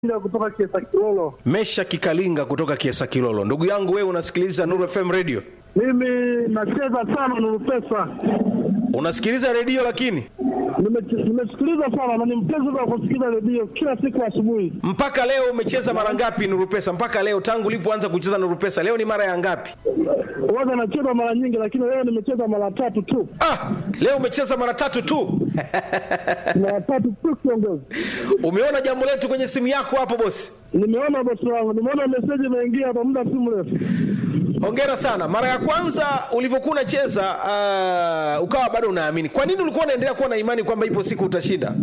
kutoka Kiesa Kilolo. Mesha Kikalinga kutoka Kiesa Kilolo. Ndugu yangu wewe unasikiliza Nuru FM radio? Mimi nacheza sana Nuru Pesa, Unasikiliza redio lakini Nime- nimesikiliza sana na ni mpenzi wa kusikiliza redio kila siku asubuhi. mpaka leo umecheza mara ngapi Nuru Pesa? Mpaka leo tangu ulipoanza kucheza Nuru Pesa, leo ni mara ya ngapi? Huwaga nacheza mara nyingi, lakini leo nimecheza mara tatu tu, Ah, leo umecheza mara tatu tu. mara tatu tu kiongozi. Umeona jambo letu kwenye simu yako hapo bosi? Nimeona bosi wangu, nimeona meseji imeingia hapa muda si mrefu. Hongera sana. Mara ya kwanza ulivyokuwa unacheza uh, ukawa bado unaamini. Kwa nini ulikuwa unaendelea kuwa na imani kwamba ipo siku utashinda?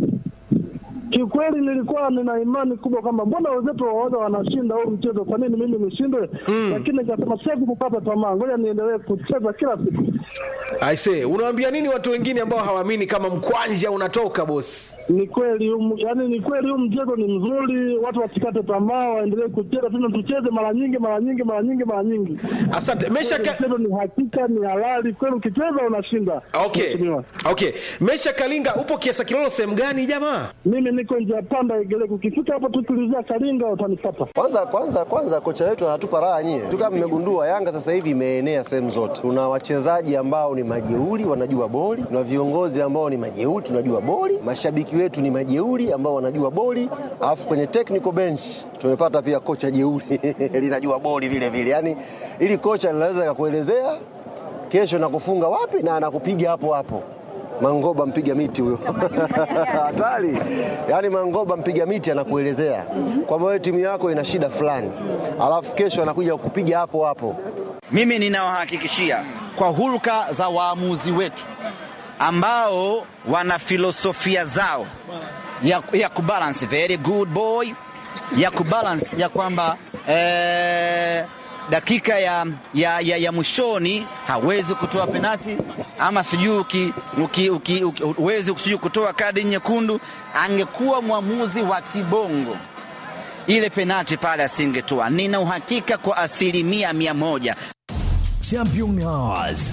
Kiukweli nilikuwa nina imani kubwa kwamba mbona wenzetu waoga wanashinda huu mchezo, kwa nini mimi nishindwe? Lakini nikasema siwezi kukata tamaa, ngoja niendelee kucheza kila siku. Aise, unawaambia nini watu wengine ambao hawaamini kama mkwanja unatoka bosi? Ni kweli um, yani ni kweli huu mchezo ni mzuri, watu wasikate tamaa, waendelee kucheza tena, tucheze mara nyingi mara nyingi mara nyingi mara nyingi. Asante. Mesha ka... Mchezo ni hakika, ni halali kweli, ukicheza unashinda. Okay. Mheshimiwa. Okay. Mesha Kalinga upo Kiesa Kilolo sehemu gani jamaa? Mimi niko njia panda Igeleko, ukifika hapo tu tulizia Kalinga utanipata. Kwanza kwanza kwanza kocha wetu anatupa raha nyie. Tu kama mmegundua Yanga sasa hivi imeenea sehemu zote. Tuna wachezaji ambao ni majeuri wanajua boli, tuna viongozi ambao ni majeuri tunajua boli, mashabiki wetu ni majeuri ambao wanajua boli, alafu kwenye technical bench tumepata pia kocha jeuri linajua boli vile vile. Yaani ili kocha linaweza kukuelezea kesho nakufunga wapi na anakupiga hapo hapo. Mangoba mpiga miti huyo hatari. Yaani Mangoba mpiga miti anakuelezea kwamba wewe timu yako ina shida fulani, alafu kesho anakuja kukupiga hapo hapo. Mimi ninawahakikishia kwa hulka za waamuzi wetu ambao wana filosofia zao ya, ya kubalance very good boy ya kubalance ya kwamba eh, dakika ya, ya, ya, ya mwishoni hawezi kutoa penati ama sijui uki- uki- uki- uki- huwezi sijui kutoa kadi nyekundu. Angekuwa mwamuzi wa kibongo ile penati pale asingetoa. Nina uhakika kwa asilimia mia moja. Champion Hours.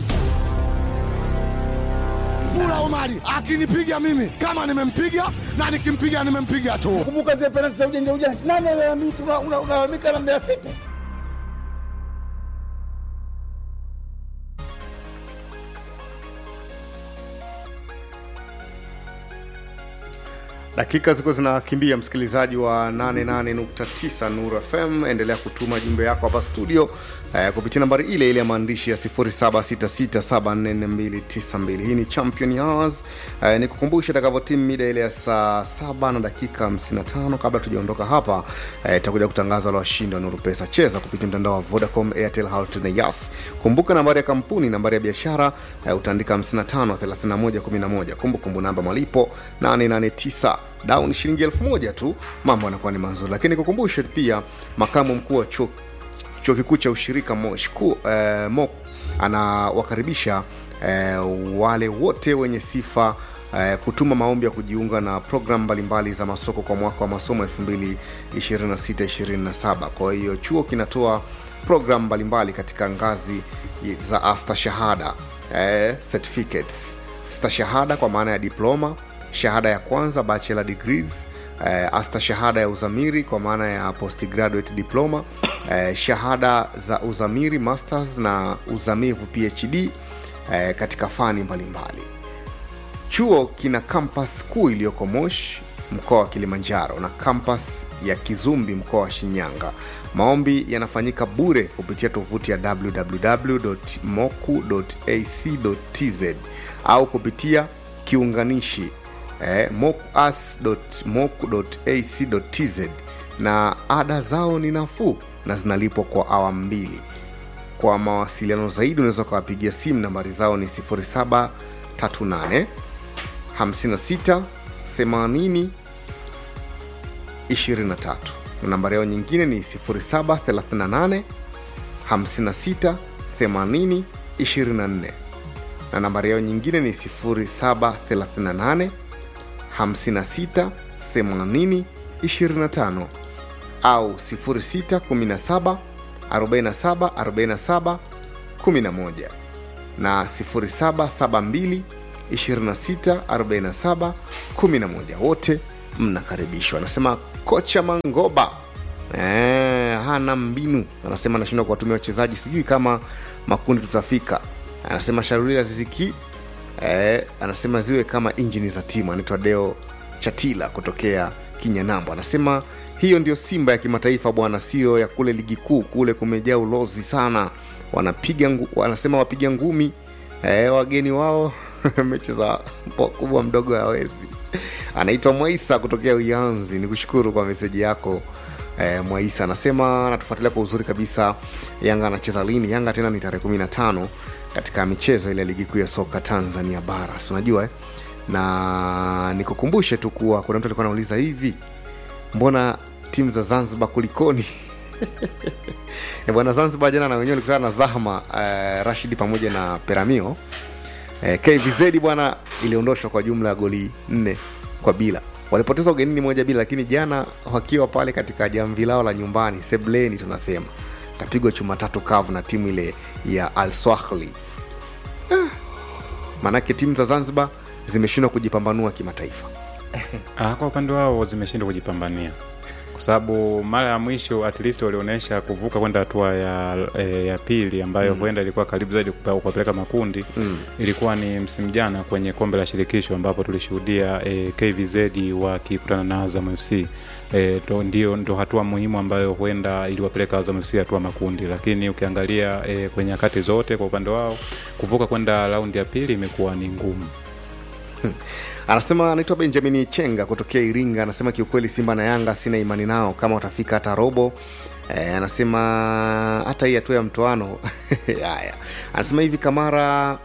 Mula Omari akinipiga mimi kama nimempiga na nikimpiga nimempiga tu. Kumbuka zile penalti za ujanja ujanja, nani alalamika? Una- una- Unalalamika na Mbeya City. Dakika ziko zinakimbia, msikilizaji wa 88.9 Nuru FM, endelea kutuma jumbe yako hapa studio eh, kupitia nambari ile ile ya maandishi ya 0766744292. Hii ni Champion Hours. Eh, nikukumbusha itakavyotimu mida ile ya saa saba na dakika 55. Kabla tujaondoka hapa, eh, itakuja kutangaza wale washindi wa Nuru Pesa. Cheza kupitia mtandao wa Vodacom, Airtel, Halotel na Yas. Kumbuka nambari ya kampuni, nambari ya biashara eh, utaandika 553111. Kumbukumbu namba malipo 889 down shilingi elfu moja tu, mambo yanakuwa ni mazuri. Lakini kukumbushe pia, makamu mkuu wa chuo chuo kikuu cha ushirika Mosh ku, eh, MOC anawakaribisha eh, wale wote wenye sifa eh, kutuma maombi ya kujiunga na programu mbalimbali za masoko kwa mwaka wa masomo 2026-27. Kwa hiyo chuo kinatoa programu mbalimbali katika ngazi za astashahada eh, certificates stashahada kwa maana ya diploma shahada ya kwanza bachelor degrees eh, astashahada ya uzamiri kwa maana ya postgraduate diploma eh, shahada za uzamiri masters na uzamivu phd eh, katika fani mbalimbali chuo kina kampas kuu iliyoko moshi mkoa wa kilimanjaro na kampas ya kizumbi mkoa wa shinyanga maombi yanafanyika bure kupitia tovuti ya www.moku.ac.tz au kupitia kiunganishi eh, mokuas.moku.ac.tz na ada zao ni nafuu na zinalipwa kwa awamu mbili kwa mawasiliano zaidi unaweza ukawapigia simu nambari zao ni 0738 56 80 23 na nambari yao nyingine ni 0738 56 80 24 na nambari yao nyingine ni 0738 56 80 25 au 0617 47 47 11 na 0772 26 47 11 wote mnakaribishwa anasema kocha mangoba eh, hana mbinu anasema anashindwa kuwatumia wachezaji sijui kama makundi tutafika anasema sharulila ziziki eh, anasema ziwe kama injini za timu anaitwa deo chatila kutokea kinyanambo anasema hiyo ndio simba ya kimataifa bwana sio ya kule ligi kuu kule kumejaa ulozi sana wanapiga ngu, wanasema wapiga ngumi eh, wageni wao mechi za wakubwa mdogo hawezi anaitwa mwaisa kutokea uyanzi ni kushukuru kwa meseji yako eh, mwaisa anasema anatufuatilia kwa uzuri kabisa yanga anacheza lini yanga tena ni tarehe kumi na tano katika michezo ile ya ligi kuu ya soka tanzania bara si unajua eh? na nikukumbushe tu kuwa kuna mtu alikuwa anauliza hivi mbona timu za zanzibar kulikoni Eh, bwana zanzibar jana na wenyewe walikutana na zahma eh, rashidi pamoja na peramio eh, kvz bwana iliondoshwa kwa jumla ya goli nne kwa bila walipoteza ugenini moja bila lakini jana wakiwa pale katika jamvi lao la nyumbani sebleni tunasema tapigwa chuma tatu kavu na timu ile ya al swahli ah. maanake timu za zanzibar zimeshindwa kujipambanua kimataifa Ah, kwa upande wao zimeshindwa kujipambania kwa sababu mara ya mwisho at least walionyesha kuvuka kwenda hatua ya, e, ya pili ambayo Mm. huenda ilikuwa karibu zaidi kupa- kuwapeleka makundi Mm. ilikuwa ni msimu jana kwenye kombe la shirikisho ambapo tulishuhudia e, kvz wakikutana na azam fc e, to, ndio ndo hatua muhimu ambayo huenda iliwapeleka azam fc hatua makundi lakini ukiangalia e, kwenye nyakati zote kwa upande wao kuvuka kwenda raundi ya pili imekuwa ni ngumu anasema anaitwa benjamin chenga kutokea iringa anasema kiukweli simba na yanga sina imani nao kama watafika hata robo e, anasema hata hii hatua ya mtoano haya anasema hivi kamara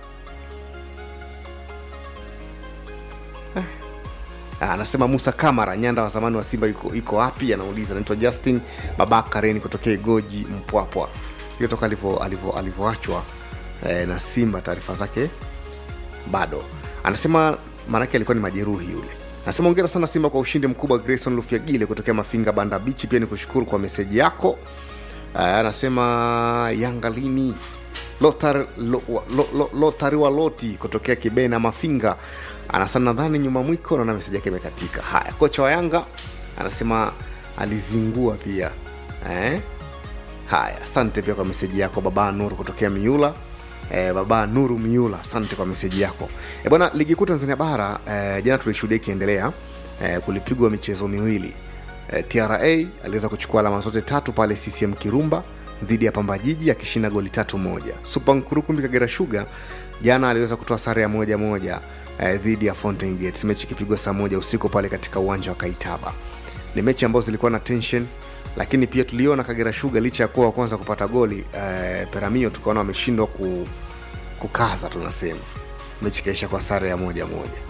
Ah, anasema musa kamara nyanda wa zamani wa simba yuko, yuko wapi anauliza anaitwa justin babakareni kutokea igoji mpwapwa hiyo toka alivyo- alivyo- alivyoachwa eh, na simba taarifa zake bado anasema maanake alikuwa ni majeruhi yule anasema ongera sana simba kwa ushindi mkubwa grayson lufiagile kutokea mafinga banda bichi pia ni kushukuru kwa meseji yako uh, anasema yanga lini lotari lo, lo, lo, lotari wa loti kutokea kibena mafinga anasema nadhani nyuma mwiko naona meseji yake imekatika haya kocha wa yanga anasema alizingua pia eh? haya asante pia kwa meseji yako baba nuru kutokea miula eh, baba nuru miula asante kwa meseji yako e bwana ligi kuu tanzania bara eh, jana tulishuhudia ikiendelea eh, kulipigwa michezo miwili eh, tra aliweza kuchukua alama zote tatu pale ccm kirumba dhidi ya pamba jiji akishinda goli tatu moja supa nkurukumbi kagera shuga jana aliweza kutoa sare ya moja moja eh, dhidi ya fountain gates mechi ikipigwa saa moja usiku pale katika uwanja wa kaitaba ni mechi ambazo zilikuwa na tension lakini pia tuliona kagera shuga licha ya kuwa wa kwanza kupata goli eh, peramio tukaona wameshindwa ku, kukaza tunasema mechi ikaisha kwa sare ya moja moja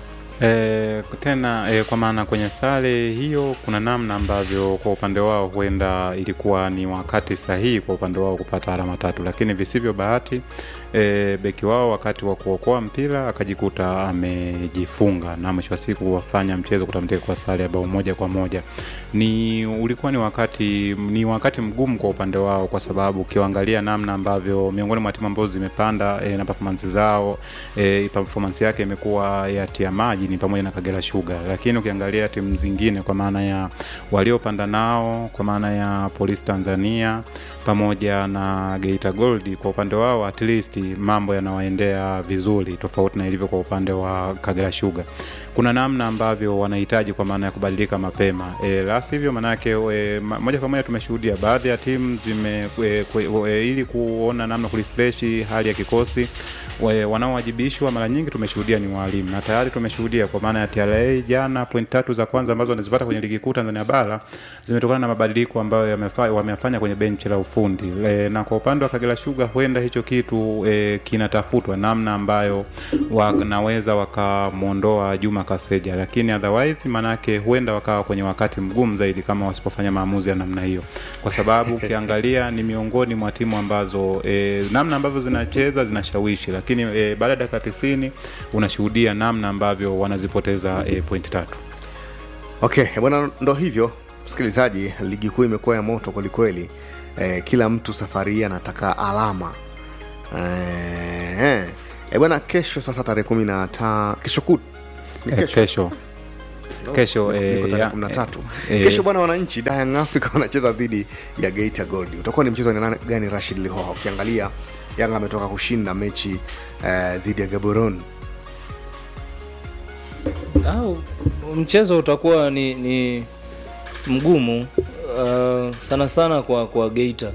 E, tena e, kwa maana kwenye sare hiyo kuna namna ambavyo kwa upande wao huenda ilikuwa ni wakati sahihi kwa upande wao kupata alama tatu, lakini visivyo bahati e, beki wao wakati wa kuokoa mpira akajikuta amejifunga na mwisho wa siku wafanya mchezo kutamtika kwa sare ya bao moja kwa moja. Ni ulikuwa ni wakati ni wakati mgumu kwa upande wao, kwa sababu ukiangalia namna ambavyo miongoni mwa timu ambazo zimepanda e, na performance zao e, performance yake imekuwa ya tia maji ni pamoja na Kagera Sugar, lakini ukiangalia timu zingine kwa maana ya waliopanda nao kwa maana ya Polisi Tanzania pamoja na Geita Gold, kwa upande wao at least mambo yanawaendea vizuri, tofauti na ilivyo kwa upande wa Kagera Sugar. Kuna namna ambavyo wanahitaji kwa maana ya kubadilika mapema e, la sivyo manake e, ma- moja kwa moja tumeshuhudia baadhi ya timu zime e, kwe, e, ili kuona namna kurefreshi hali ya kikosi we- wanaowajibishwa mara nyingi tumeshuhudia ni walimu na tayari tumeshuhudia kwa maana ya TRA jana point tatu za kwanza ambazo wanazipata kwenye ligi kuu Tanzania bara zimetokana na mabadiliko ambayo yamefa- wameyafanya kwenye benchi la ufundi e, na kwa upande wa Kagera Sugar huenda hicho kitu e, kinatafutwa namna ambayo wanaweza wakamwondoa Juma Kaseja, lakini otherwise manake huenda wakawa kwenye wakati mgumu zaidi kama wasipofanya maamuzi ya namna hiyo, kwa sababu ukiangalia ni miongoni mwa timu ambazo e, namna ambavyo zinacheza zinashawishi, lakini e, baada ya dakika tisini unashuhudia namna ambavyo wanazipoteza e, point tatu. okay bwana ndo hivyo msikilizaji ligi kuu imekuwa ya moto kwelikweli eh, kila mtu safari hii anataka alama eh, eh, bwana kesho sasa tarehe kumi na ta kesho kut ni E, kesho kesho kesho Niko eh, tarehe ya- 13. eh, Kesho bwana, wananchi da Young Africa wanacheza dhidi ya Geita Gold. Utakuwa ni mchezo wa aina gani, Rashid Lihoha? Ukiangalia Yanga ametoka kushinda mechi eh, dhidi ya Gaborone. au mchezo utakuwa ni, ni mgumu uh, sana sana kwa kwa Geita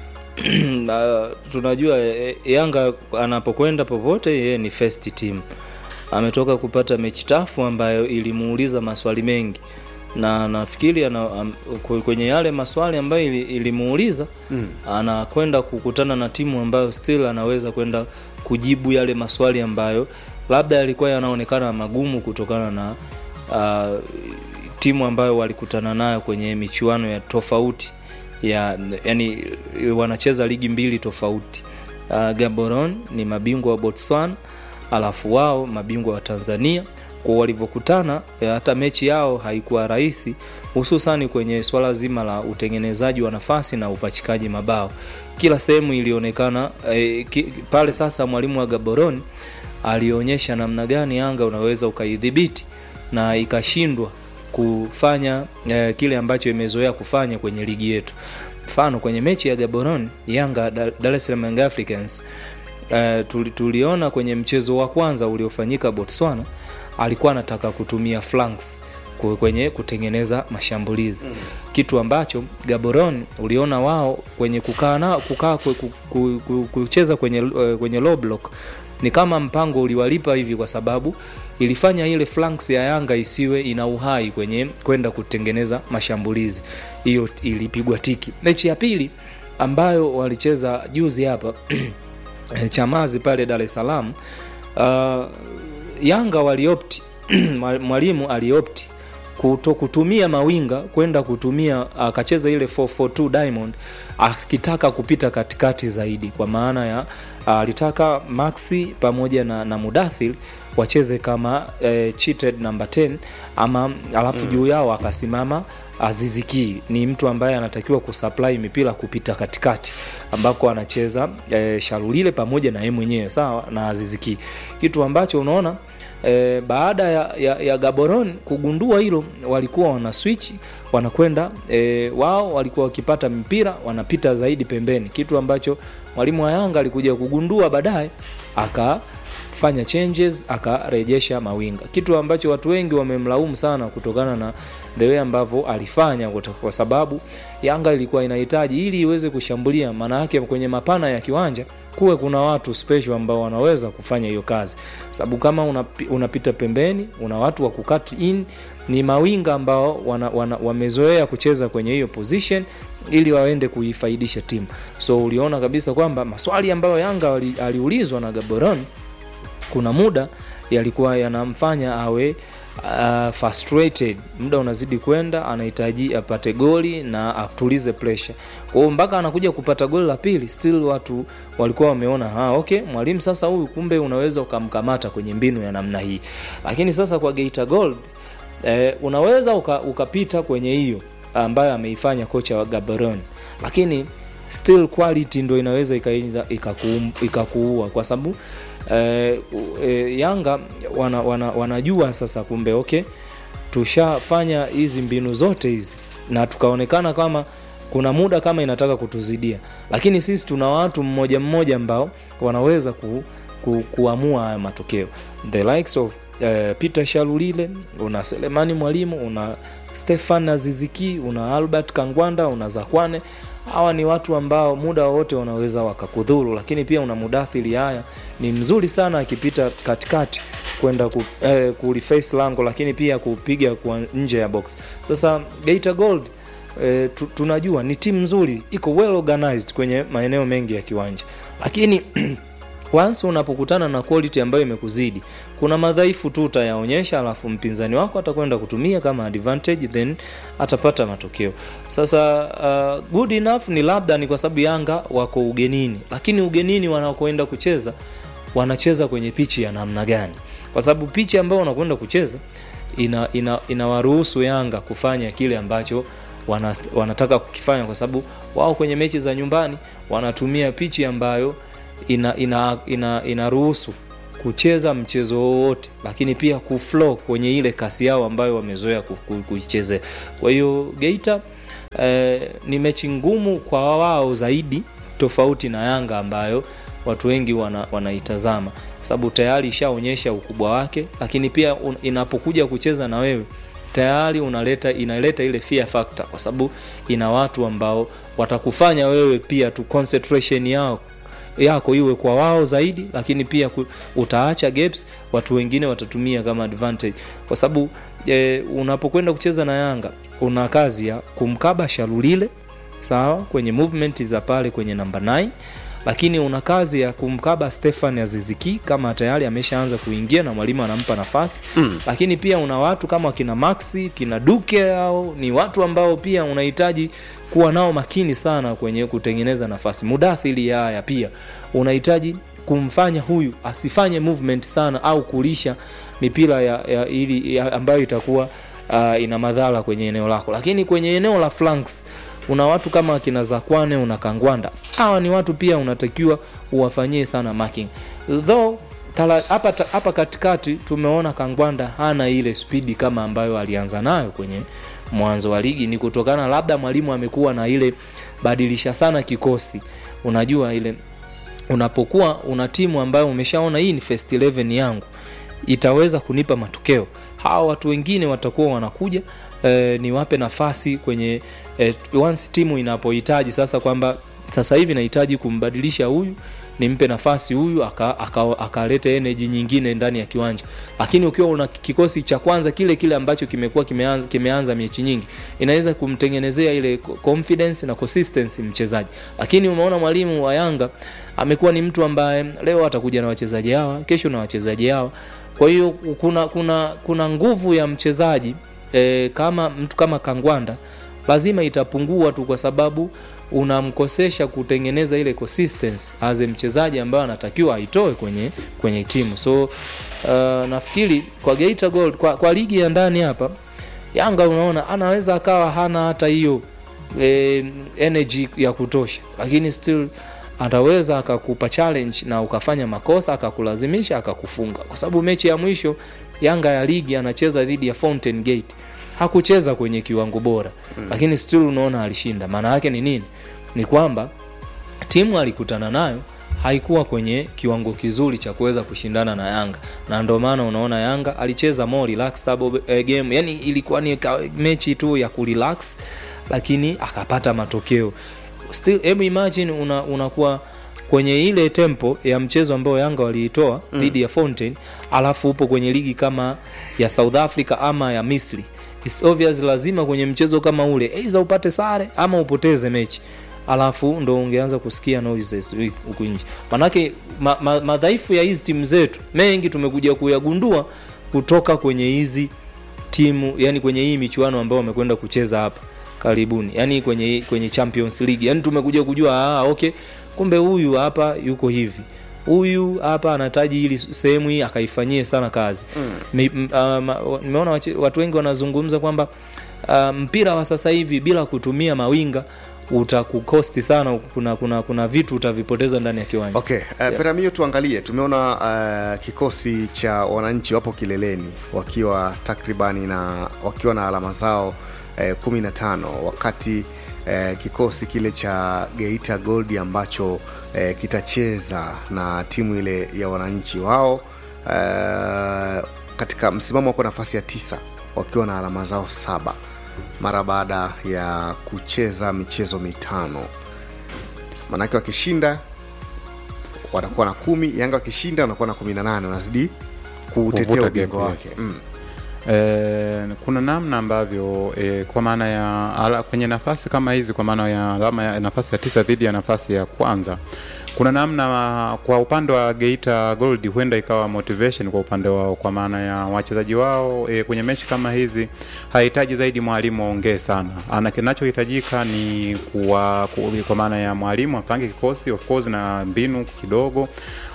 uh, tunajua eh, Yanga anapokwenda popote yeye ni first team. Ametoka kupata mechi tafu ambayo ilimuuliza maswali mengi na nafikiri ana, am, kwe- kwenye yale maswali ambayo ili- ilimuuliza Mm. anakwenda kukutana na timu ambayo still anaweza kwenda kujibu yale maswali ambayo labda yalikuwa yanaonekana magumu kutokana na uh, timu ambayo walikutana nayo kwenye michuano ya tofauti ya yani wanacheza ligi mbili tofauti uh, Gaborone ni mabingwa wa Botswana alafu wao mabingwa wa Tanzania kwa walivyokutana eh, hata mechi yao haikuwa rahisi hususani kwenye swala zima la utengenezaji wa nafasi na upachikaji mabao kila sehemu ilionekana eh, ki, pale sasa mwalimu wa Gaborone alionyesha namna gani Yanga unaweza ukaidhibiti na ikashindwa kufanya eh, kile ambacho imezoea kufanya kwenye ligi yetu mfano kwenye mechi ya Gaborone Yanga Dar Dar es Salaam Young Africans eh, tuli, tuliona kwenye mchezo wa kwanza uliofanyika Botswana alikuwa anataka kutumia flanks ku- kwenye kutengeneza mashambulizi mm. kitu ambacho Gaborone uliona wao kwenye kukaa na kukaa ku- ku- ku- ku- kucheza kwenye eh, kwenye low block ni kama mpango uliwalipa hivi kwa sababu ilifanya ile flanks ya Yanga isiwe ina uhai kwenye kwenda kutengeneza mashambulizi. Hiyo ilipigwa tiki. Mechi ya pili ambayo walicheza juzi hapa eh, Chamazi pale Dar es Salaam uh, Yanga waliopti mwalimu aliopti kuto kutumia mawinga kwenda kutumia akacheza ile 442 Diamond akitaka kupita katikati zaidi, kwa maana ya alitaka Maxi pamoja na, na Mudathir wacheze kama eh, cheated number 10 ama alafu Mm. juu yao akasimama Aziziki ni mtu ambaye anatakiwa kusupply mipira kupita katikati ambako anacheza e, Sharulile pamoja na yeye mwenyewe sawa na Aziziki, kitu ambacho unaona e, baada ya, ya, ya Gaborone kugundua hilo, walikuwa wana switch wanakwenda e, wao walikuwa wakipata mpira wanapita zaidi pembeni, kitu ambacho mwalimu wa Yanga alikuja kugundua baadaye aka fanya changes akarejesha mawinga, kitu ambacho watu wengi wamemlaumu sana kutokana na the way ambavyo alifanya, kwa- kwa sababu Yanga ilikuwa inahitaji ili iweze kushambulia, maana yake kwenye mapana ya kiwanja kuwe kuna watu special ambao wanaweza kufanya hiyo kazi, sababu kama unapi, unapita pembeni, una watu wa kukat in, ni mawinga ambao wana, wana, wamezoea kucheza kwenye hiyo position ili waende kuifaidisha timu. So uliona kabisa kwamba maswali ambayo Yanga wali- aliulizwa na Gaborone kuna muda yalikuwa yanamfanya awe uh, frustrated. Muda unazidi kwenda, anahitaji apate goli na atulize pressure. Kwa hiyo mpaka anakuja kupata goli la pili, still watu walikuwa wameona ha, okay, mwalimu sasa huyu kumbe unaweza ukamkamata kwenye mbinu ya namna hii. Lakini sasa kwa Geita Gold eh, unaweza uka, ukapita kwenye hiyo ambayo ameifanya kocha wa Gaborone, lakini still quality ndo inaweza ikaenda ikakuum- ikakuua kwa sababu eh, u- eh, Yanga wana, wana, wanajua sasa kumbe okay, tushafanya hizi mbinu zote hizi na tukaonekana kama kuna muda kama inataka kutuzidia, lakini sisi tuna watu mmoja mmoja ambao wanaweza ku, ku, kuamua haya matokeo the likes of uh, Peter Shalulile, una Selemani Mwalimu, una Stefan Aziziki, una Albert Kangwanda, una Zakwane. Hawa ni watu ambao muda wowote wanaweza wakakudhuru, lakini pia una Mudathiri. Haya ni mzuri sana akipita katikati kwenda ku, eh, kuliface lango, lakini pia kupiga kwa nje ya box. Sasa Geita Gold eh, tu, tunajua ni timu nzuri, iko well organized kwenye maeneo mengi ya kiwanja, lakini once unapokutana na quality ambayo imekuzidi kuna madhaifu tu utayaonyesha alafu mpinzani wako atakwenda kutumia kama advantage then atapata matokeo sasa uh, good enough ni labda ni kwa sababu yanga wako ugenini lakini ugenini wanakoenda kucheza wanacheza kwenye pichi ya namna gani kwa sababu pichi ambayo wanakwenda kucheza ina, ina, inawaruhusu yanga kufanya kile ambacho wana, wanataka kukifanya kwa sababu wao kwenye mechi za nyumbani wanatumia pichi ambayo ina ina ina inaruhusu kucheza mchezo wowote lakini pia kuflow kwenye ile kasi yao ambayo wamezoea ku- ku- kuichezea kwa hiyo geita eh, ni mechi ngumu kwa wao zaidi tofauti na yanga ambayo watu wengi wana, wanaitazama kwa sababu tayari ishaonyesha ukubwa wake lakini pia un, inapokuja kucheza na wewe tayari unaleta inaleta ile fear factor kwa sababu ina watu ambao watakufanya wewe pia tu concentration yao yako iwe kwa wao zaidi lakini pia ku, utaacha gaps watu wengine watatumia kama advantage kwa sababu e, unapokwenda kucheza na yanga una kazi ya kumkaba sharulile sawa kwenye movement za pale kwenye namba 9 lakini una kazi ya kumkaba stefan aziziki kama tayari ameshaanza kuingia na mwalimu anampa nafasi mm. lakini pia una watu kama kina maxi kina duke au ni watu ambao pia unahitaji kuwa nao makini sana kwenye kutengeneza nafasi mudathili haya pia unahitaji kumfanya huyu asifanye movement sana au kulisha mipira ya, ya, ili, ya ambayo itakuwa uh, ina madhara kwenye eneo lako lakini kwenye eneo la flanks una watu kama akina zakwane una kangwanda hawa ni watu pia unatakiwa uwafanyie sana marking though tala- hapa ta- hapa katikati tumeona kangwanda hana ile spidi kama ambayo alianza nayo kwenye mwanzo wa ligi ni kutokana labda mwalimu amekuwa na ile badilisha sana kikosi unajua ile unapokuwa una timu ambayo umeshaona hii ni first 11 yangu itaweza kunipa matokeo hawa watu wengine watakuwa wanakuja eh, niwape nafasi kwenye eh, once timu inapohitaji sasa kwamba sasa hivi nahitaji kumbadilisha huyu nimpe nafasi huyu akaleta aka, aka energy nyingine ndani ya kiwanja lakini ukiwa una kikosi cha kwanza kile kile ambacho kimekuwa kimeanza, kimeanza mechi nyingi inaweza kumtengenezea ile confidence na consistency mchezaji lakini umeona mwalimu wa yanga amekuwa ni mtu ambaye leo atakuja na wachezaji hawa kesho na wachezaji hawa kwa hiyo kuna kuna kuna nguvu ya mchezaji e, kama mtu kama kangwanda lazima itapungua tu kwa sababu unamkosesha kutengeneza ile consistency as a mchezaji ambayo anatakiwa aitoe kwenye kwenye timu so uh, nafikiri kwa Geita Gold kwa, kwa ligi ya ndani hapa Yanga unaona anaweza akawa hana hata hiyo e, energy ya kutosha lakini still ataweza akakupa challenge na ukafanya makosa akakulazimisha akakufunga kwa sababu mechi ya mwisho Yanga ya ligi anacheza dhidi ya Fountain Gate hakucheza kwenye kiwango bora mm. lakini still unaona alishinda maana yake ni nini ni kwamba timu alikutana nayo haikuwa kwenye kiwango kizuri cha kuweza kushindana na yanga na ndio maana unaona yanga alicheza more relaxed double, eh, game yani ilikuwa ni ka, mechi tu ya kurelax lakini akapata matokeo still hebu imagine una, unakuwa kwenye ile tempo ya mchezo ambao yanga waliitoa mm. dhidi ya fountain alafu upo kwenye ligi kama ya south africa ama ya misri It's obvious lazima kwenye mchezo kama ule aidha upate sare ama upoteze mechi alafu ndo ungeanza kusikia noises huku nje manake ma, ma, madhaifu ya hizi timu zetu mengi tumekuja kuyagundua kutoka kwenye hizi timu yani kwenye hii michuano ambayo wamekwenda kucheza hapa karibuni yani kwenye kwenye champions league yani tumekuja kujua ah, okay kumbe huyu hapa yuko hivi huyu hapa anahitaji ili sehemu hii akaifanyie sana kazi mm. nimeona um, watu wengi wanazungumza kwamba uh, mpira wa sasa hivi bila kutumia mawinga utakukosti sana kuna, kuna, kuna vitu utavipoteza ndani ya kiwanja okay uh, yeah. peramio tuangalie tumeona uh, kikosi cha wananchi wapo kileleni wakiwa takribani na wakiwa na alama zao eh, 15 wakati eh, kikosi kile cha geita gold ambacho eh, kitacheza na timu ile ya wananchi wao eh, katika msimamo wako nafasi ya tisa wakiwa na alama zao saba mara baada ya kucheza michezo mitano manake wakishinda wanakuwa na kumi yanga wakishinda wanakuwa na kumi na nane wanazidi kuutetea Kuvuta ubingwa gap, wake yes. mm. E, kuna namna ambavyo e, kwa maana ya ala, kwenye nafasi kama hizi kwa maana ya alama ya nafasi ya tisa dhidi ya nafasi ya kwanza kuna namna kwa upande wa Geita Gold huenda ikawa motivation kwa upande wao, kwa maana ya wachezaji wao e, kwenye mechi kama hizi hahitaji zaidi mwalimu aongee sana, ana kinachohitajika ni kuwa, ku, kwa maana ya mwalimu apange kikosi of course na mbinu kidogo,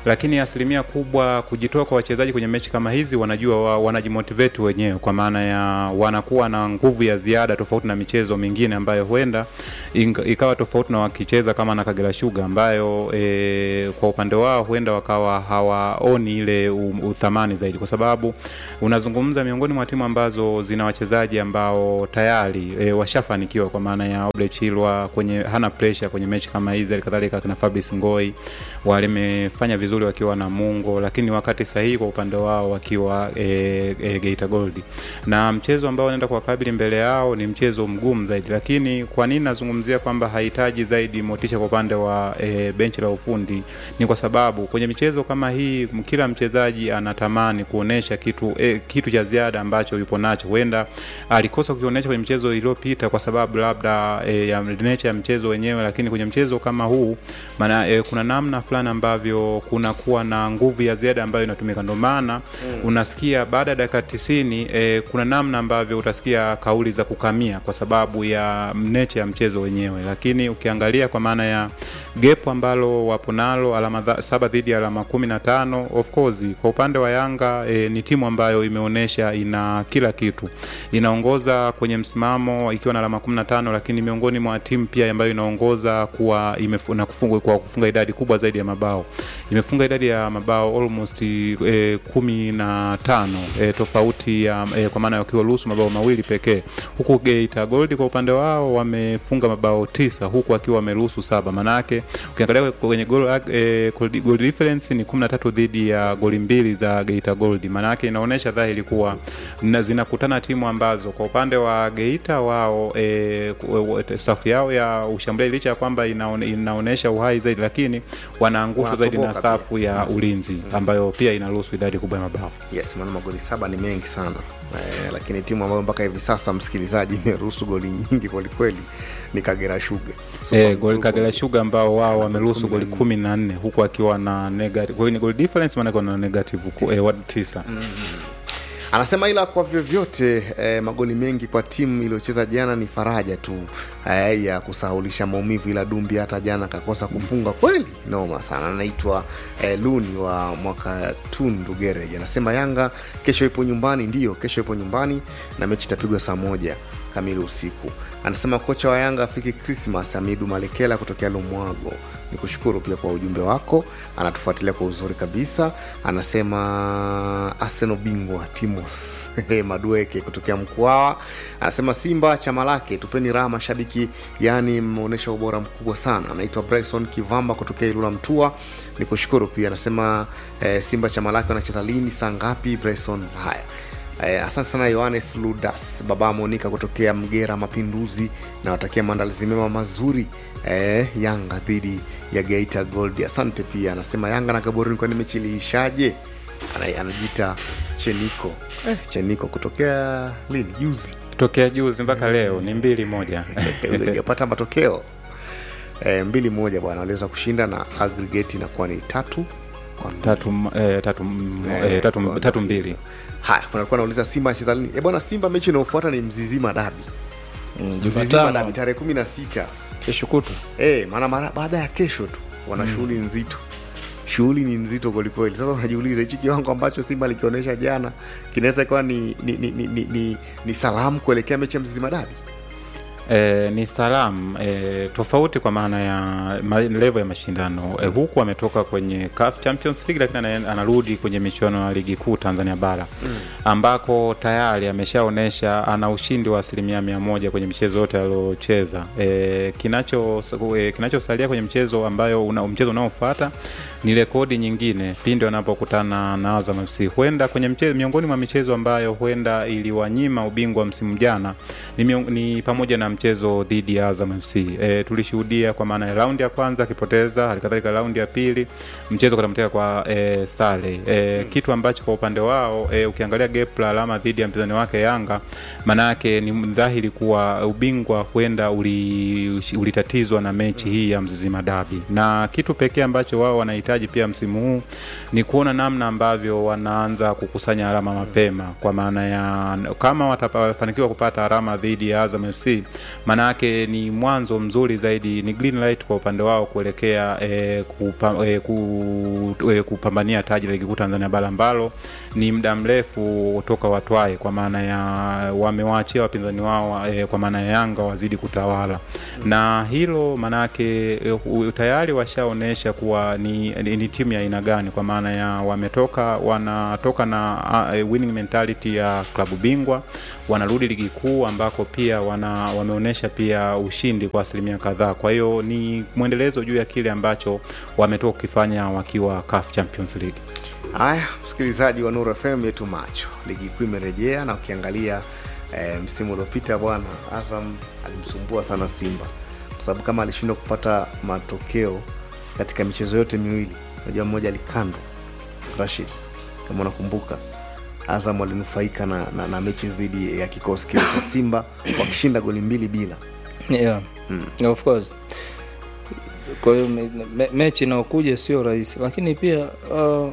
lakini asilimia kubwa kujitoa kwa wachezaji kwenye mechi kama hizi wanajua wa, wanajimotivate wenyewe kwa maana ya wanakuwa na nguvu ya ziada tofauti na michezo mingine ambayo huenda ing- ikawa tofauti na wakicheza kama na Kagera Sugar ambayo e, kwa upande wao huenda wakawa hawaoni ile u- uthamani zaidi, kwa sababu unazungumza miongoni mwa timu ambazo zina wachezaji ambao tayari e, washafanikiwa kwa maana ya Oble Chilwa kwenye hana pressure kwenye mechi kama hizi, halikadhalika kina Fabrice Ngoi walimefanya vizuri wakiwa na Mungo, lakini wakati sahihi kwa upande wao wakiwa e, e, Geita Gold, na mchezo ambao wanaenda kuwakabili mbele yao ni mchezo mgumu zaidi. Lakini kwa nini nazungumzia kwamba hahitaji zaidi motisha kwa upande wa e, benchi la ufundi? Ni kwa sababu kwenye michezo kama hii m- kila mchezaji anatamani kuonesha kitu e, kitu cha ziada ambacho yupo nacho. Huenda alikosa kukionyesha kwenye mchezo iliyopita kwa sababu labda e, ya nature ya mchezo wenyewe, lakini kwenye mchezo kama huu maana e, kuna namna fulani ambavyo kunakuwa na nguvu ya ziada ambayo inatumika. Ndio maana mm. unasikia baada ya dakika tisini e, kuna namna ambavyo utasikia kauli za kukamia kwa sababu ya nature ya mchezo wenyewe, lakini ukiangalia kwa maana ya gap ambalo wapo nalo alama dha, saba dhidi ya alama kumi na tano of course kwa upande wa Yanga e, ni timu ambayo imeonyesha ina kila kitu, inaongoza kwenye msimamo ikiwa na alama kumi na tano lakini miongoni mwa timu pia ambayo inaongoza kuwa imefu, na kufunga, kwa kufunga idadi kubwa zaidi ya mabao imefunga idadi ya mabao almost e, kumi na tano e, tofauti ya e, kwa maana wakiwa ruhusu mabao mawili pekee, huku Geita Gold kwa upande wao wamefunga mabao tisa huku wakiwa wameruhusu saba. Manake ukiangalia kwenye goal, e, goal difference ni 13 dhidi ya goli mbili za Geita Gold. Manake inaonyesha dhahiri kuwa na zinakutana timu ambazo kwa upande wa Geita wao e, staff yao ya ushambuliaji licha ya kwamba inaone, inaonyesha uhai zaidi, lakini wanaangushwa zaidi na Wanatoboka safu ya ulinzi ambayo pia inaruhusu idadi kubwa ya mabao. yes maana magoli saba ni mengi sana eh, lakini timu ambayo mpaka hivi sasa msikilizaji imeruhusu goli nyingi kwelikweli ni kagera shuga E, goli Kagera Sugar ambao wao wameruhusu goli kumi na nne huku akiwa na negative, kwa hiyo ni goal difference maana na negative ku, e, wad- tisa anasema ila kwa vyovyote eh, magoli mengi kwa timu iliyocheza jana ni faraja tu eh, ya kusahulisha maumivu ila dumbi hata jana akakosa kufunga kweli noma sana anaitwa eh, luni wa mwaka tundu gereji anasema yanga kesho ipo nyumbani ndio kesho ipo nyumbani na mechi itapigwa saa moja kamili usiku anasema kocha wa yanga afiki krismas amidu malekela kutokea lumwago ni kushukuru pia kwa ujumbe wako anatufuatilia kwa uzuri kabisa anasema arsenal bingwa timos madueke kutokea mkwawa anasema simba chama lake tupeni raha mashabiki yaani mmeonyesha ubora mkubwa sana anaitwa bryson kivamba kutokea ilula mtua ni kushukuru pia anasema eh, simba chama lake wanacheza lini saa ngapi bryson haya Eh, asante sana yohanes ludas baba monika kutokea mgera mapinduzi nawatakia maandalizi mema mazuri eh, yanga dhidi ya geita gold asante pia anasema yanga na gaboroni kwani mechi iliishaje Ana- anajiita cheniko eh, cheniko kutokea lini juzi tokea juzi mpaka leo ni mbili moja ujapata matokeo eh, mbili moja bwana waliweza kushinda na aggregate inakuwa ni tatu kwa mbili. tatu, m- eh, tatu, m- Eh, eh, tatu, kwa- tatu mbili haya kuna alikuwa nauliza simba anacheza lini e bwana simba mechi inayofuata ni mzizima dabi mzizima Jumatano. dabi tarehe kumi na sita kesho kutwa e, maana mara baada ya kesho tu wana shughuli nzito shughuli ni nzito kwelikweli sasa unajiuliza hichi kiwango ambacho simba likionyesha jana kinaweza ikawa ni, ni, ni, ni, ni, ni, ni salamu kuelekea mechi ya mzizima dabi E, ni salamu e, tofauti kwa maana ya ma, level ya mashindano e, huku ametoka kwenye CAF Champions League lakini ana- anarudi kwenye michuano ya ligi kuu Tanzania bara mm. ambako tayari ameshaonyesha ana ushindi wa asilimia mia moja kwenye michezo yote aliocheza. E, kinacho e, kinachosalia kwenye mchezo ambayo una, mchezo unaofuata ni rekodi nyingine pindi wanapokutana na Azam FC. Huenda kwenye mchezo, miongoni mwa michezo ambayo huenda iliwanyima ubingwa msimu jana ni, miong, ni pamoja na mchezo dhidi ya Azam FC. E, tulishuhudia kwa maana ya raundi ya kwanza akipoteza, halikadhalika raundi ya pili mchezo katamteka kwa e, sare e, kitu ambacho kwa upande wao e, ukiangalia gap la alama dhidi ya mpinzani wake Yanga, maanayake ni dhahiri kuwa ubingwa huenda uli- ulitatizwa na mechi hii ya Mzizima Dabi, na kitu pekee ambacho wao wanahitaji pia msimu huu ni kuona namna ambavyo wanaanza kukusanya alama mapema, kwa maana ya kama watafanikiwa kupata alama dhidi ya Azam FC, maanayake ni mwanzo mzuri zaidi ni green light kwa upande wao kuelekea e, kupa, e, ku, e, kupambania taji la ligi kuu tanzania bara ambalo ni muda mrefu toka watwae kwa maana ya wamewaachia wapinzani wao e, kwa maana ya yanga wazidi kutawala na hilo maanayake e, u- tayari washaonyesha kuwa ni, ni, ni timu ya aina gani kwa maana ya wametoka wanatoka na uh, winning mentality ya klabu bingwa wanarudi ligi kuu ambako pia wana wameonyesha pia ushindi kwa asilimia kadhaa kwa hiyo ni mwendelezo juu ya kile ambacho wametoka kukifanya wakiwa CAF Champions League haya msikilizaji wa nuru fm yetu macho ligi kuu imerejea na ukiangalia e, msimu uliopita bwana azam alimsumbua sana simba kwa sababu kama alishindwa kupata matokeo katika michezo yote miwili unajua mmoja alikandwa rashid kama unakumbuka azam walinufaika na, na, na mechi dhidi ya kikosi kile cha simba wakishinda goli mbili bila yeah. Mm. of course kwa hiyo me, me, mechi inaokuja sio rahisi lakini pia uh,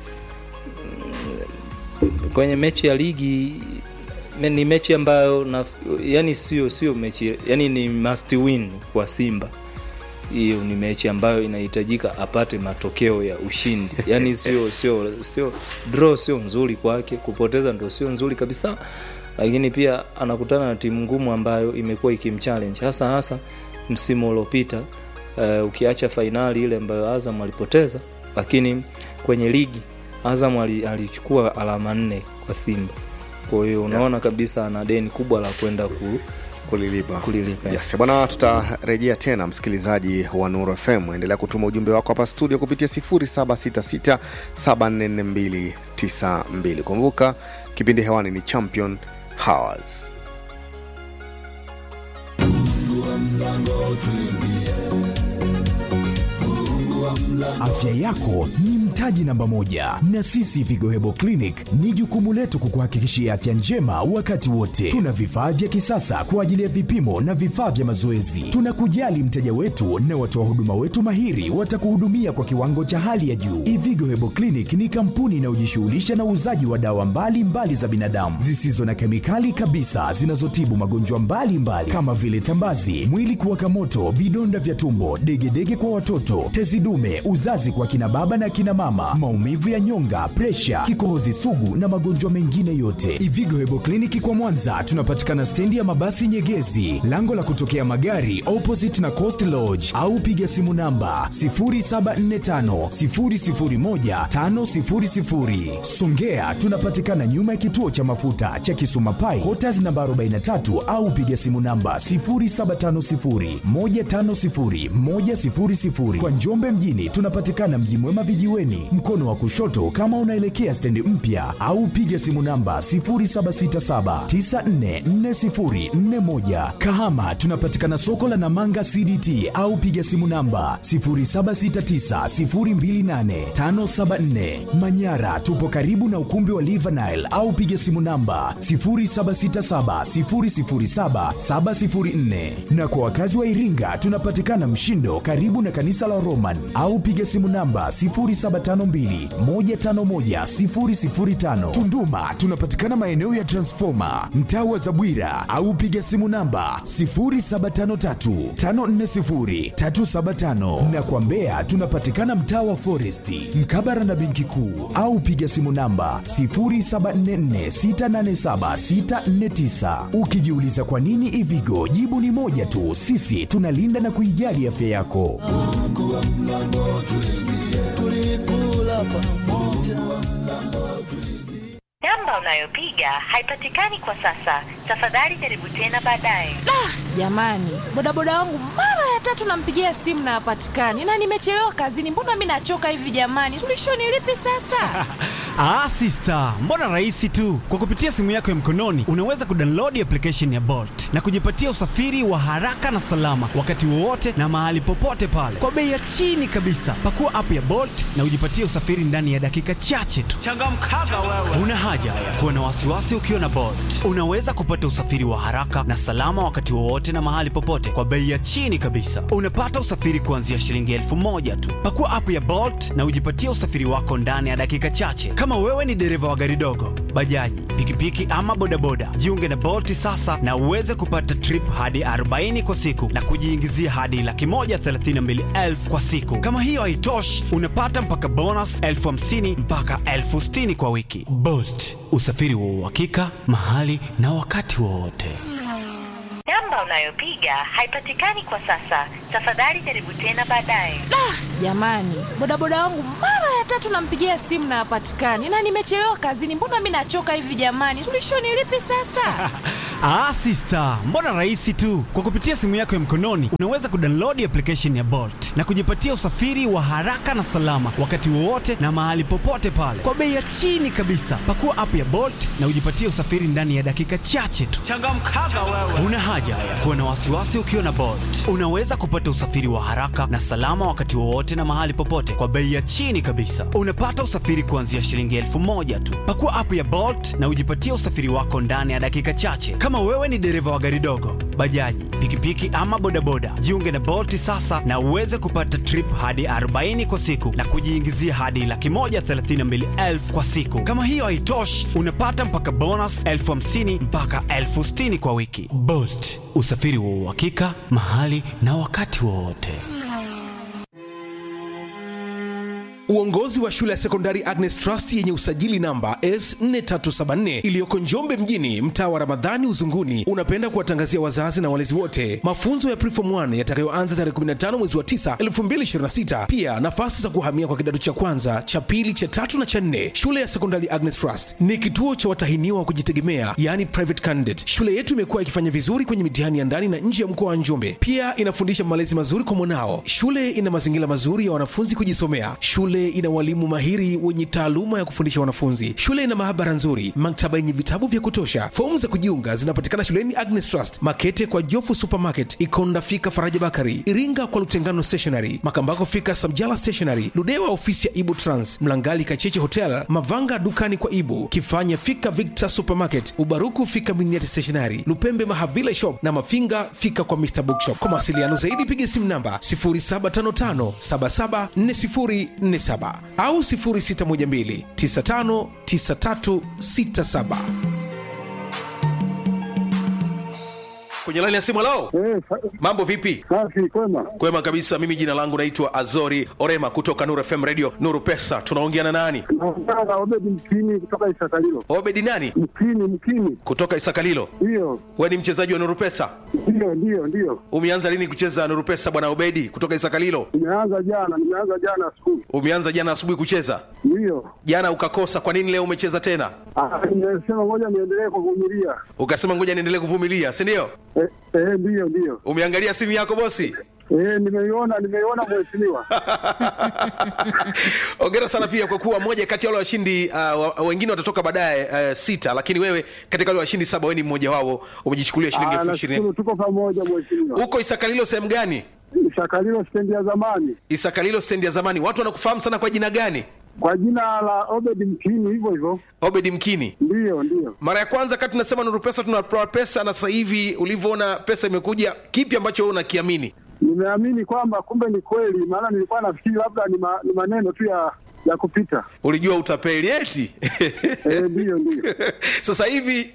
kwenye mechi ya ligi me- ni mechi ambayo na, yani sio sio mechi yani ni must win kwa simba hiyo ni mechi ambayo inahitajika apate matokeo ya ushindi yani sio sio sio draw sio nzuri kwake kupoteza ndo sio nzuri kabisa lakini pia anakutana na timu ngumu ambayo imekuwa ikimchallenge hasa hasa msimu uliopita uh, ukiacha fainali ile ambayo azam alipoteza lakini kwenye ligi azam ali- alichukua alama nne kwa simba kwa hiyo unaona kabisa ana deni kubwa la kwenda ku, kulilipa kulilipa yes bwana tutarejea tena msikilizaji wa nuru fm endelea kutuma ujumbe wako hapa studio kupitia 766744292 kumbuka kipindi hewani ni champion hours Afya yako ni mtaji namba moja, na sisi Vigo Hebo Clinic ni jukumu letu kukuhakikishia afya njema wakati wote. Tuna vifaa vya kisasa kwa ajili ya vipimo na vifaa vya mazoezi. Tunakujali mteja wetu na watoa huduma wetu mahiri watakuhudumia kwa kiwango cha hali ya juu. Ivigo Hebo Clinic ni kampuni inayojishughulisha na uuzaji wa dawa mbalimbali mbali za binadamu zisizo na kemikali kabisa zinazotibu magonjwa mbalimbali kama vile tambazi, mwili kuwaka moto, vidonda vya tumbo, degedege kwa watoto, tezi dume, uzazi kwa kina baba na kina mama, maumivu ya nyonga, presha, kikohozi sugu na magonjwa mengine yote. Ivigo Hebo Kliniki kwa Mwanza tunapatikana stendi ya mabasi Nyegezi, lango la kutokea magari opposite na Coast Lodge, au piga simu namba 0745 001 500. Songea tunapatikana nyuma ya kituo cha mafuta cha Kisuma Pai, Quarters namba 43 au piga simu namba 0750 150 100. Kwa Njombe mjini tunapatikana Mji Mwema vijiweni, mkono wa kushoto kama unaelekea stendi mpya, au piga simu namba 0767944041. Kahama tunapatikana soko la Namanga CDT au piga simu namba 0769028574. Manyara tupo karibu na ukumbi wa Livanile au piga simu namba 0767007704. Na kwa wakazi wa Iringa tunapatikana Mshindo karibu na kanisa la Roman au piga simu namba 0752151005. Tunduma tunapatikana maeneo ya Transformer mtaa wa Zabwira au piga simu namba 0753540375 na kwa Mbeya tunapatikana mtaa wa Foresti mkabara na benki kuu au piga simu namba 0744687649. Ukijiuliza kwa nini Ivigo, jibu ni moja tu, sisi tunalinda na kuijali afya yako. Namba unayopiga haipatikani kwa sasa. Tafadhali jaribu tena baadaye. jamani bodaboda wangu mara ya tatu nampigia simu na hapatikani na nimechelewa kazini mbona mi nachoka hivi jamani suluhisho ni lipi sasa Ah, sister, mbona rahisi tu. Kwa kupitia simu yako ya mkononi unaweza kudownload application ya Bolt na kujipatia usafiri wa haraka na salama wakati wowote na mahali popote pale kwa bei ya chini kabisa. Pakua app ya Bolt na ujipatie usafiri ndani ya dakika chache tu. Changamkaga wewe. Una haja ya kuwa na wasiwasi ukiwa na Bolt. Unaweza kupata usafiri wa haraka na salama wakati wowote na mahali popote kwa bei ya chini kabisa. kabisa. Unapata usafiri kuanzia shilingi elfu moja tu. Pakua app ya Bolt na ujipatie usafiri wako ndani ya dakika chache. Kama wewe ni dereva wa gari dogo, bajaji, pikipiki ama bodaboda, jiunge na Bolt sasa na uweze kupata trip hadi 40 kwa siku na kujiingizia hadi laki moja thelathini na mbili elfu kwa siku. Kama hiyo haitoshi, unapata mpaka bonus elfu hamsini mpaka elfu sitini kwa wiki. Bolt, usafiri wa uhakika mahali na wakati wowote. Namba unayopiga haipatikani kwa sasa. Tafadhali jaribu tena baadaye. jamani bodaboda wangu mara ya tatu nampigia simu na hapatikani na nimechelewa kazini mbona mi nachoka hivi jamani suluhisho ni lipi sasa Ah, sister, mbona rahisi tu. Kwa kupitia simu yako ya mkononi unaweza kudownload application ya Bolt na kujipatia usafiri wa haraka na salama wakati wowote na mahali popote pale kwa bei ya chini kabisa. Pakua app ya Bolt na ujipatie usafiri ndani ya dakika chache tu. Changamkaga wewe. Una haja ya kuwa na wasiwasi ukiwa na Bolt. Unaweza kupata usafiri wa haraka na salama wakati wowote na mahali popote kwa bei ya chini kabisa. Unapata usafiri kuanzia shilingi elfu moja tu. Pakua app ya Bolt na ujipatie usafiri wako ndani ya dakika chache. Kama wewe ni dereva wa gari dogo, bajaji, pikipiki ama bodaboda, jiunge na Bolt sasa na uweze kupata trip hadi 40 kwa siku na kujiingizia hadi laki moja thelathini na mbili elfu kwa siku. Kama hiyo haitoshi, unapata mpaka bonus elfu hamsini mpaka elfu sitini kwa wiki. Bolt, usafiri wa uhakika mahali na wakati wowote. Uongozi wa shule ya sekondari Agnes Trust yenye usajili namba S4374 iliyoko Njombe mjini, mtaa wa Ramadhani Uzunguni, unapenda kuwatangazia wazazi na walezi wote mafunzo ya Preform 1 yatakayoanza tarehe 15 mwezi wa 9 2026. Pia nafasi za kuhamia kwa kidato cha kwanza, cha pili, cha tatu na cha nne. Shule ya sekondari Agnes Trust ni kituo cha watahiniwa wa kujitegemea, yani private candidate. Shule yetu imekuwa ikifanya vizuri kwenye mitihani ya ndani na nje ya mkoa wa Njombe. Pia inafundisha malezi mazuri kwa mwanao. Shule ina mazingira mazuri ya wanafunzi kujisomea. Shule ina walimu mahiri wenye taaluma ya kufundisha wanafunzi. Shule ina maabara nzuri, maktaba yenye vitabu vya kutosha. Fomu za kujiunga zinapatikana shuleni Agnes Trust, Makete kwa Jofu Supermarket, Ikonda fika Faraja Bakari, Iringa kwa Lutengano Stationery, Makambako fika Samjala Stationery, Ludewa ofisi ya Ibu Trans, Mlangali Kacheche Hotel, Mavanga dukani kwa Ibu, Kifanya fika Victor Supermarket, Ubaruku fika Miniati Stationery, Lupembe Mahavila Shop na Mafinga fika kwa Mr Bookshop. Kwa mawasiliano zaidi piga simu namba 0755 774047 au 0612 959367. kwenye laini ya simu lao mambo vipi safi kwema kwema kabisa mimi jina langu naitwa azori orema kutoka nuru fm radio nuru pesa tunaongea na nani naongea na obedi mkini kutoka isakalilo obedi nani mkini mkini kutoka isakalilo ndiyo we ni mchezaji wa nuru pesa ndiyo ndiyo ndiyo umeanza lini kucheza nuru pesa bwana obedi kutoka isakalilo nimeanza jana nimeanza jana asubuhi umeanza jana asubuhi kucheza ndiyo jana ukakosa kwa nini leo umecheza tena Ah, nimesema ngoja niendelee kuvumilia ukasema ngoja niendelee kuvumilia si ndio eh, eh, ndiyo ndiyo umeangalia simu yako bosi eh, nimeiona nimeiona mheshimiwa ongera sana pia kwa kuwa moja kati ya wale washindi uh, wa- wengine watatoka baadaye uh, sita lakini wewe katika wale washindi saba wewe ni mmoja wao umejichukulia shilingi Ah, elfu nashukuru ishirini tuko pamoja mheshimiwa huko isakalilo sehemu gani shakalilo stendi ya zamani isakalilo stendi ya zamani watu wanakufahamu sana kwa jina gani kwa jina la obedi mkini hivyo hivyo obedi mkini ndiyo ndiyo mara ya kwanza kati tunasema nuru pesa tunatoa pesa na sasa hivi ulivyoona pesa imekuja kipi ambacho wewe unakiamini nimeamini kwamba kumbe ni kweli maana nilikuwa nafikiri labda ni, ma, ni maneno tu ya ya kupita ulijua utapeli eti eh, ndiyo ndiyo sasa hivi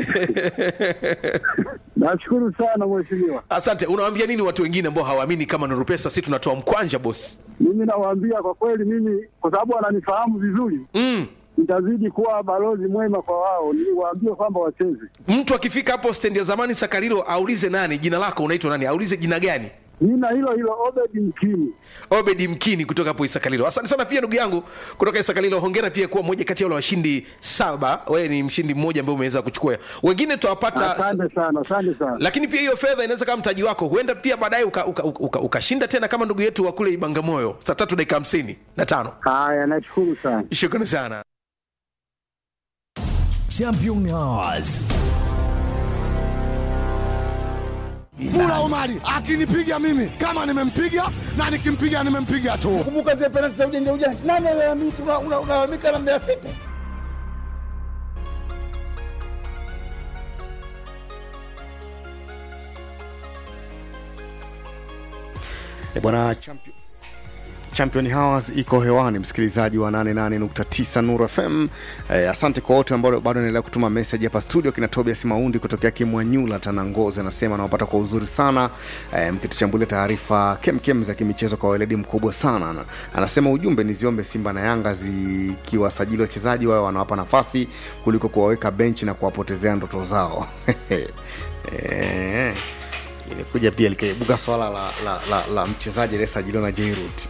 nashukuru sana mheshimiwa asante unawaambia nini watu wengine ambao hawaamini kama nuru pesa si tunatoa mkwanja bosi mimi nawaambia kwa kweli mimi kwa sababu wananifahamu vizuri mm. nitazidi kuwa balozi mwema kwa wao niwaambie kwamba wacheze mtu akifika hapo stendi ya zamani sakarilo aulize nani jina lako unaitwa nani aulize jina gani jina hilo hilo obedi mkini obedi mkini kutoka hapo isakalilo asante sana pia ndugu yangu kutoka isakalilo hongera pia kuwa moja kati ya wale washindi saba wewe ni mshindi mmoja ambaye umeweza kuchukua wengine tutawapata asante sana asante sana lakini pia hiyo fedha inaweza kama mtaji wako huenda pia baadaye ukashinda uka, uka, uka ukashinda tena kama ndugu yetu wa kule ibangamoyo saa tatu dakika hamsini na tano haya nashukuru sana shukrani sana Championnats. Mula Omari akinipiga mimi kama nimempiga na nikimpiga nimempiga tu. Kumbuka zile penalti za ujanja ujanja, nani alalamika? Una- una- Unalalamika na Mbeya City. E bwana champion Champion Hours iko hewani, msikilizaji wa 88.9 Nuru FM. Eh, asante kwa wote ambao bado wanaendelea kutuma message hapa studio. Kina Tobias Maundi kutokea Kimwanyula Tanangozi anasema anawapata kwa uzuri sana eh, mkituchambulia taarifa kemkem za kimichezo kwa weledi mkubwa sana. Ana- Anasema ujumbe ni ziombe Simba na Yanga zikiwasajili wachezaji wao wanawapa nafasi kuliko kuwaweka benchi na kuwapotezea ndoto zao. eh, ilikuja pia likaibuka swala la, la, la, la mchezaji aliyesajiliwa na Jairut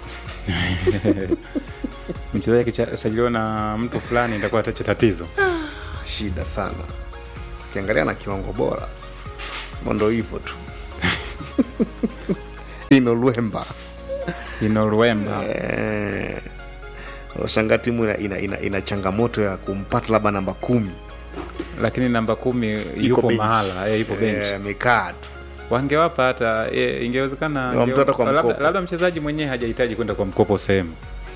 mchezaji akisajiliwa na mtu fulani itakuwa tache tatizo shida sana ukiangalia na kiwango bora Kama ndo hivyo tu ino lwemba ino lwemba eh, shanga timu ina, ina, ina, ina changamoto ya kumpata labda namba kumi lakini namba kumi Iko yupo bench. mahala eh, yupo bench Eh, amekaa tu wangewapa hata e, ingewezekana Wamtoa ange- hata kwa labda, mkopo. labda mchezaji mwenyewe hajahitaji kwenda kwa mkopo sehemu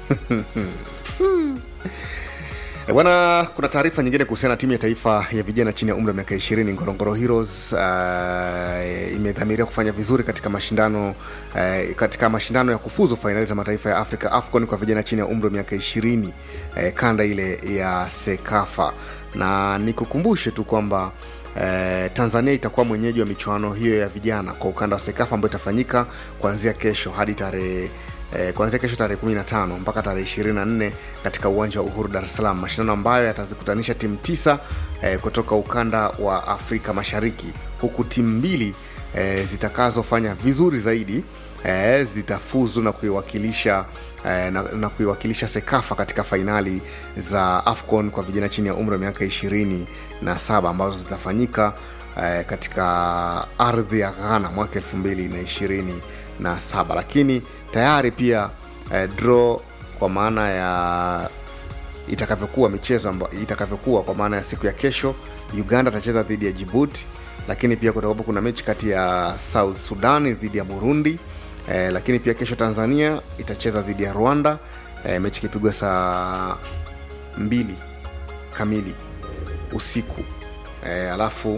E bwana, kuna taarifa nyingine kuhusiana na timu ya taifa ya vijana chini ya umri wa miaka 20 Ngorongoro Heroes uh, imedhamiria kufanya vizuri katika mashindano uh, katika mashindano ya kufuzu fainali za mataifa ya Afrika AFCON kwa vijana chini ya umri wa miaka 20 uh, kanda ile ya Sekafa, na nikukumbushe tu kwamba Eh, Tanzania itakuwa mwenyeji wa michuano hiyo ya vijana kwa ukanda wa Sekafa ambayo itafanyika kuanzia kesho hadi tarehe eh, kuanzia kesho tarehe 15 mpaka tarehe 24 katika uwanja wa Uhuru Dar es Salaam, mashindano ambayo yatazikutanisha timu tisa eh, kutoka ukanda wa Afrika Mashariki, huku timu mbili eh, zitakazofanya vizuri zaidi eh, zitafuzu na kuiwakilisha eh, na, na kuiwakilisha Sekafa katika fainali za AFCON kwa vijana chini ya umri wa miaka ishirini na saba ambazo zitafanyika eh, katika ardhi ya Ghana mwaka elfu mbili na ishirini na saba lakini tayari pia eh, draw kwa maana ya itakavyokuwa michezo amba, itakavyokuwa kwa maana ya siku ya kesho uganda atacheza dhidi ya jibuti lakini pia kutakuwapo kuna mechi kati ya south sudan dhidi ya burundi eh, lakini pia kesho tanzania itacheza dhidi ya rwanda eh, mechi ikipigwa saa mbili kamili usiku eh, alafu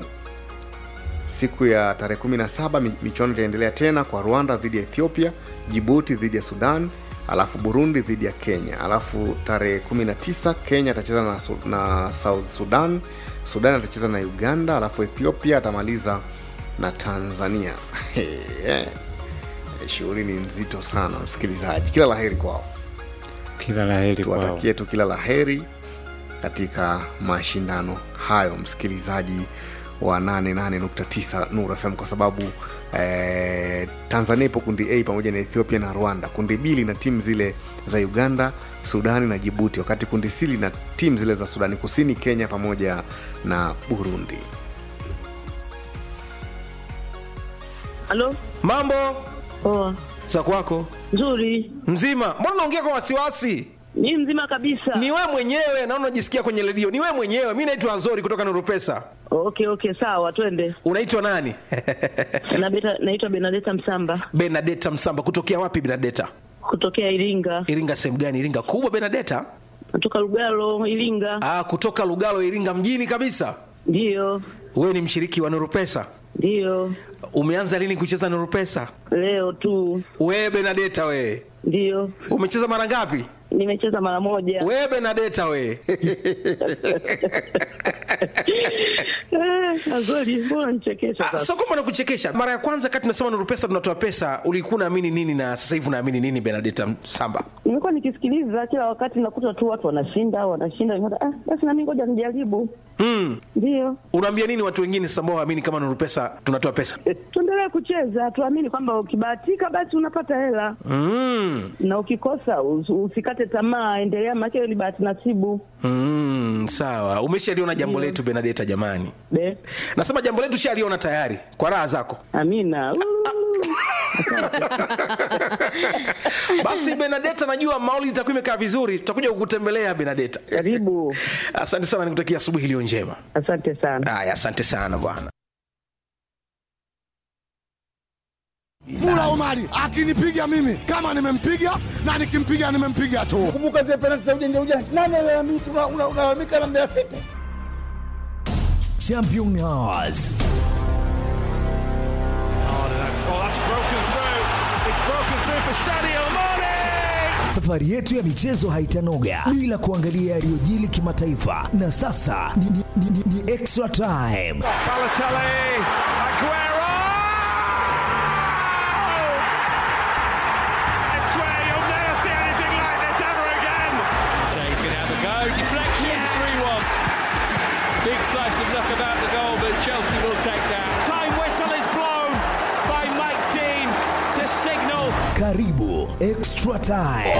siku ya tarehe 17 mi- michuano itaendelea tena kwa rwanda dhidi ya ethiopia jibuti dhidi ya sudan alafu burundi dhidi ya kenya alafu tarehe 19 kenya atacheza na, Su- na south sudan sudan atacheza na uganda alafu ethiopia atamaliza na tanzania Eh, shughuli ni nzito sana msikilizaji kila laheri kwao kila laheri kwao tuwatakie tu kila laheri katika mashindano hayo msikilizaji wa 88.9 Nuru FM kwa sababu eh, Tanzania ipo kundi A pamoja na Ethiopia na Rwanda. Kundi B lina timu zile za Uganda, Sudani na Jibuti, wakati kundi C lina timu zile za Sudani Kusini, Kenya pamoja na Burundi. Halo, mambo poa. za kwako Nzuri. mzima mbona unaongea kwa wasiwasi ni mzima kabisa ni we mwenyewe naona unajisikia kwenye redio ni we mwenyewe mi naitwa nzori kutoka nuru pesa Okay, okay, sawa, twende. unaitwa nani Na beta- Naitwa Benadeta Msamba benadeta msamba kutokea wapi benadeta kutokea Iringa, iringa sehemu gani iringa kubwa benadeta natoka Lugalo, Iringa. ah, kutoka lugalo iringa mjini kabisa Ndiyo, wewe ni mshiriki wa nuru pesa ndiyo, umeanza lini kucheza nuru pesa leo tu. wewe benadeta wewe Ndiyo, umecheza mara ngapi nimecheza mara moja. wewe benadeta wewe Eh, Azori, mbona nichekesha Ah, sasa? sio kwamba nakuchekesha mara ya kwanza kati tunasema nuru pesa tunatoa pesa ulikuwa unaamini nini na sasa hivi unaamini nini benadeta samba Nimekuwa nikisikiliza kila wakati, nakuta tu watu wanashinda wanashinda, nikaona, ah, basi nami ngoja nijaribu. mm. Ndiyo, unaambia nini watu wengine sasa ambao waamini kama nuru pesa tunatoa pesa tuendelee kucheza, tuamini kwamba ukibahatika basi unapata hela mm. na ukikosa us- usikate tamaa, endelea, maana hiyo ni bahati nasibu. Mm, sawa umeshaliona jambo letu benadeta jamani Be. nasema jambo letu shaliona tayari kwa raha zako amina basi benadeta najua mauli itakuwa imekaa vizuri tutakuja kukutembelea benadeta karibu asante sana nikutakia asubuhi iliyo njema asante sana haya asante sana bwana Mula Omari akinipiga mimi kama nimempiga na nikimpiga nimempiga tu. Kumbuka zile penalti za ujanja ujanja, nani alalamika? Una- una- Unalalamika na Mbeya City. Champion Hours. Oh, that's broken through. It's broken through Safari yetu ya michezo haitanoga bila kuangalia yaliyojili kimataifa, na sasa ni, ni, ni, ni, ni extra time. Balotelli, Aguero! I swear you'll never see anything like this ever again. Shea can have a go. Deflection, 3 1. Big slice of luck about the goal, but Chelsea will take that. Time whistle is blown by Mike Dean to signal. Karibu extra time.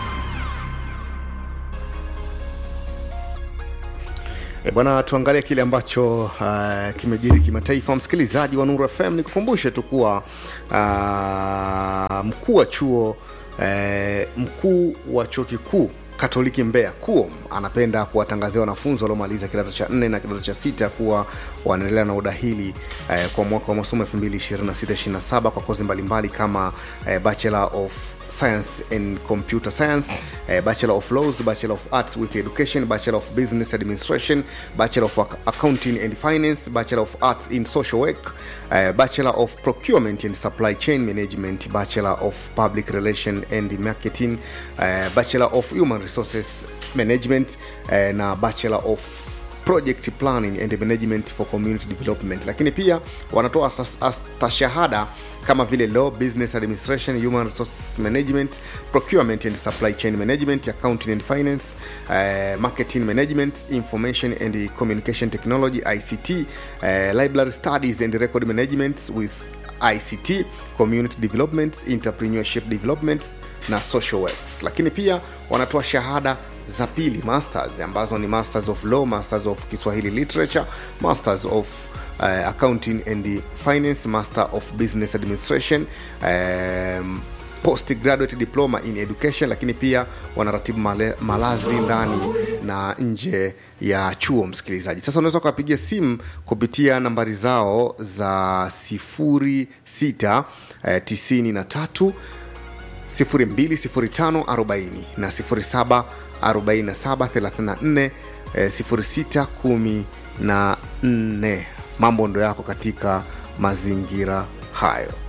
E bwana, tuangalie kile ambacho uh, kimejiri kimataifa. Msikilizaji wa Nuru FM, nikukumbushe tu kuwa uh, mkuu wa chuo uh, mkuu wa chuo kikuu Katoliki Mbeya KUOM anapenda kuwatangazia wanafunzi waliomaliza kidato cha nne na kidato cha sita kuwa wanaendelea na udahili eh, kwa mwaka wa masomo 2026-27 kwa kozi mbalimbali kama eh, Bachelor of Science and Computer Science, uh, Bachelor of Laws, Bachelor of Arts with Education, Bachelor of Business Administration, Bachelor of Ac- Accounting and Finance, Bachelor of Arts in Social Work, uh, Bachelor of Procurement and Supply Chain Management, Bachelor of Public Relation and Marketing, uh, Bachelor of Human Resources Management uh, na Bachelor of project planning and management for community development lakini pia wanatoa astas- astashahada kama vile law business administration human resource management procurement and supply chain management accounting and finance uh, marketing management information and communication technology ict uh, library studies and record management with ict community development entrepreneurship development na social works lakini pia wanatoa shahada za pili masters ambazo ni masters of law masters of kiswahili literature masters of uh, accounting and finance master of business administration um, postgraduate diploma in education lakini pia wanaratibu male, malazi ndani na nje ya chuo msikilizaji sasa unaweza ukawapigia simu kupitia nambari zao za 06 eh, 93 020540 na 07 4734 0614 mambo ndo yako katika mazingira hayo